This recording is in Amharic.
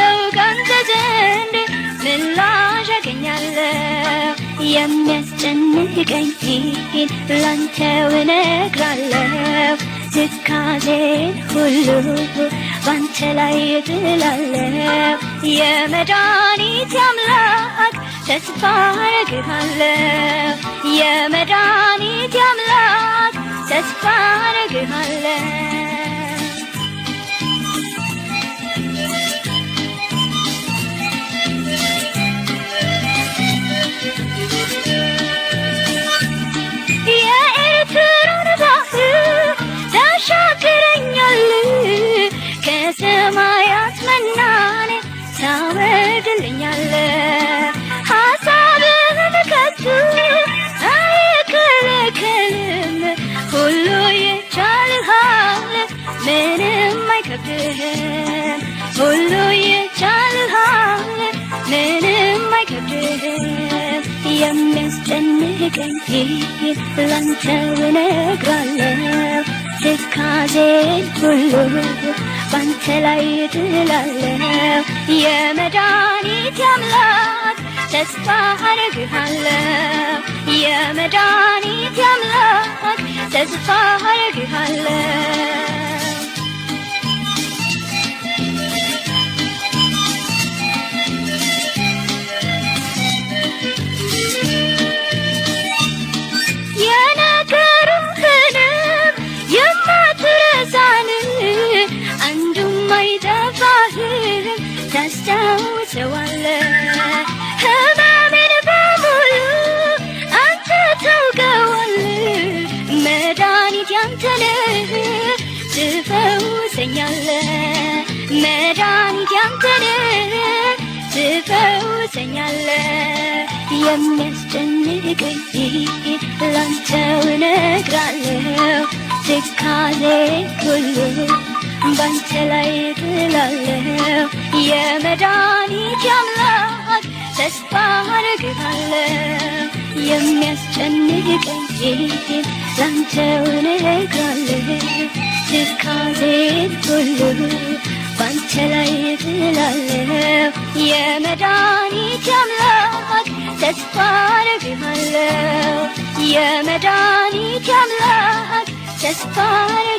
እጠብቃለሁ ካንተ ዘንድ ምላሽ አገኛለሁ የሚያስጨንቀኝን ላንተው እነግራለሁ ትካዜን ሁሉ ባንተ ላይ እጥላለሁ የመድኃኒት አምላክ ተስፋ አረግሃለሁ የመድኃኒት አምላክ ተስፋ አረግሃለሁ የኤርትራን ባህር ታሻግረኛል ከሰማያት መናን ታወርድልኛል ሐሳብህን ከቶ አይከለከልም ሁሉ ይቻልሃል ምንም አይከብድህም ሁሉ ይቻልሃል ምንም አይከብድህም የሚያስጨንቀኝ ላንተው እነግራለሁ ትካዜን ሁሉ ባንተ ላይ እጥላለሁ የመድኃኒት አምላክ ተስፋ አረግሃለሁ የመድኃኒት አምላክ ተስፋ አረግሃለሁ የነገሩህንም የማትረሳን አንዱም አይጠፋህም ታስታውሰዋለህ ህመሜን በሙሉ አንተ ታውቀዋለህ መድኃኒት ያንተነህ ትፈውሰኛለህ መድኃኒት ያንተነህ ትፈውሰኛለህ የሚያስጨንቀኝ ላንተው እነግራለሁ ትካዜ ሁሉ ባንተ ላይ እጥላለሁ የመድኃኒት አምላክ ተስፋ አረግሃለሁ የሚያስጨንቀኝ ላንተው እነግራለሁ ትካዜን ሁሉ ባንተ ላይ እጥላለሁ የመድኃኒት አምላክ ተስፋ አረግሃለሁ የመድኃኒት አምላክ ተስፋ